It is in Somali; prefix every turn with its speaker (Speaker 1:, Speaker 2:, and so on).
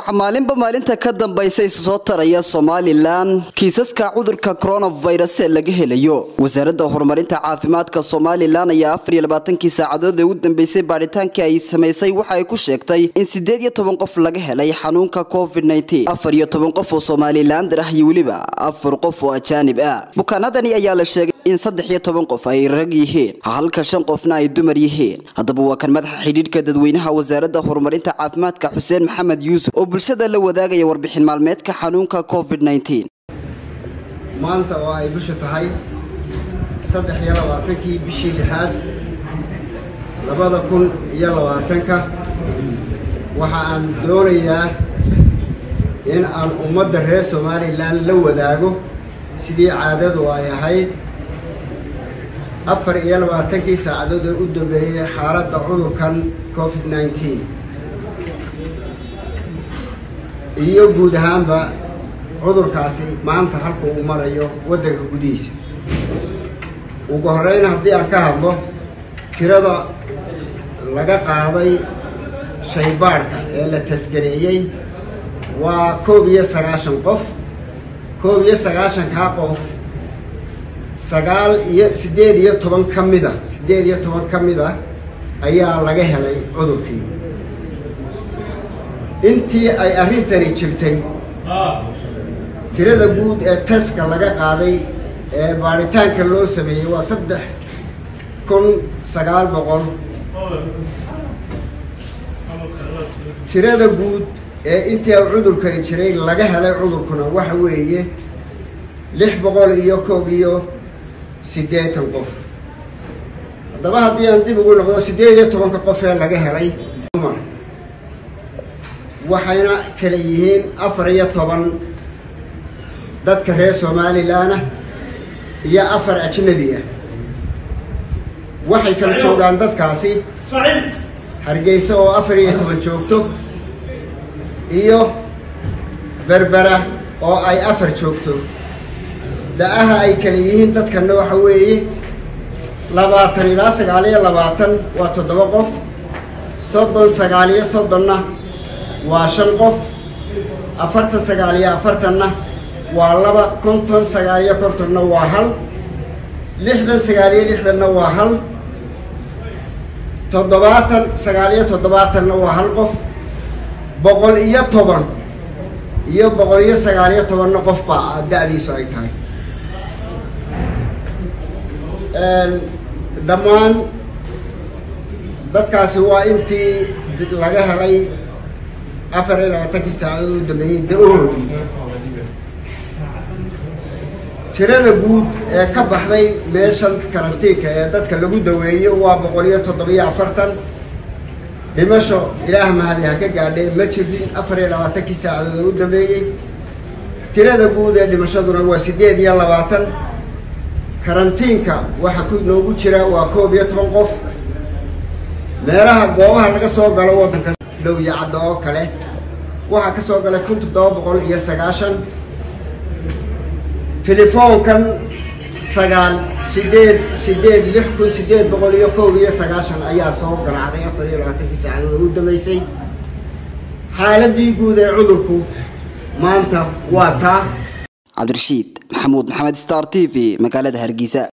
Speaker 1: waxaa maalinba maalinta ka dambaysa isu soo taraya somalilan kiisaska cudurka coronavirus ee laga helayo wasaaradda horumarinta caafimaadka somalilan ayaa afar iyo labaatankii saacadood ee ugu dambeysay baadhitaankii ay samaysay waxa ay ku sheegtay in sideed iyo toban qof laga helay xanuunka covid nneteen afar iyo toban qof oo somalilander ah iyo weliba afar qof oo ajaanib ah bukaanadani ayaa la sheegay in saddex iyo toban qof ay rag yihiin halka shan qofna ay dumar yihiin haddaba waa kan madaxa xidhiidhka dadweynaha wasaaradda horumarinta caafimaadka xuseen maxamed yuusuf oo bulshada la wadaagaya warbixin maalmeedka xanuunka covid nneteen
Speaker 2: maanta oo ay bishu tahay saddex iyo labaatankii bishii lixaad labada kun iyo labaatanka waxa aan doonayaa in aan ummadda reer somalilan la wadaago sidii caadadu ay ahayd afar iyo labaatankii saacadood ee u dambeeyey xaaladda cudurkan covid nneteen iyo guud ahaanba cudurkaasi maanta halka uu marayo waddanka gudihiisa ugu horreyn haddii aan ka hadlo tirada laga qaaday shaybaadhka ee la tasgareeyey waa koob iyo sagaashan qof koob iyo sagaashankaa qof sagaal iyo siddeed iyo toban ka mida siddeed iyo toban ka mida ayaa laga helay cudurkii intii ay arrintani jirtay tirada guud ee taska laga qaaday ee baadhitaanka loo sameeyey waa saddex kun sagaal boqol tirada guud ee intii ay cudurkani jiray laga helay cudurkuna waxa weeye lix boqol iyo koob iyo siddeetan qof haddaba haddii aan dib ugu noqdo siddeed iyo tobanka qof ee laga helay dumar waxayna kala yihiin afar iyo toban dadka reer somalilanah iyo afar ajnabi ah waxay kala joogaan dadkaasi hargeysa oo afar iyo toban joogto iyo berbera oo ay afar joogto da-aha ay kala yihiin dadkanna waxa weeye labaatan ilaa sagaal iyo labaatan waa toddoba qof soddon sagaal iyo soddonna waa shan qof afartan sagaal iyo afartanna waa laba konton sagaal iyo kontonna waa hal lixdan sagaal iyo lixdanna waa hal toddobaatan sagaal iyo toddobaatanna waa hal qof boqol iyo toban iyo boqol iyo sagaal iyo tobanna qof baa da-diisu ay tahay dhammaan dadkaasi waa intii laga helay afar iyo labaatankii saacadood u dambeeyey da-ohoodii tirada guud ee ka baxday meeshan karantiinka ee dadka lagu daweeyo waa boqol iyo toddobiyo afartan dhimasho ilaah mahadi ha ka gaadhee ma jirin afar iyo labaatankii saacadood oo u dambeeyey tirada guud ee dhimashaduna waa siddeed iyo labaatan karantiinka waxa ku noogu jira waa koob iyo toban qof meelaha goobaha laga soo galo waddanka dhow iyo cadda oo kale waxaa ka soo galay kun toddoba boqol iyo sagaashan telefoonkan sagaal sideed sideed lix kun sideed boqol iyo koob iyo sagaashan ayaa soo ganacday afar iyo labaatankii saacadood ugu dambeysay xaaladii guud ee cudurku maanta waa taa
Speaker 1: cabdirashiid maxamuud maxamed star t v magaalada hargeysa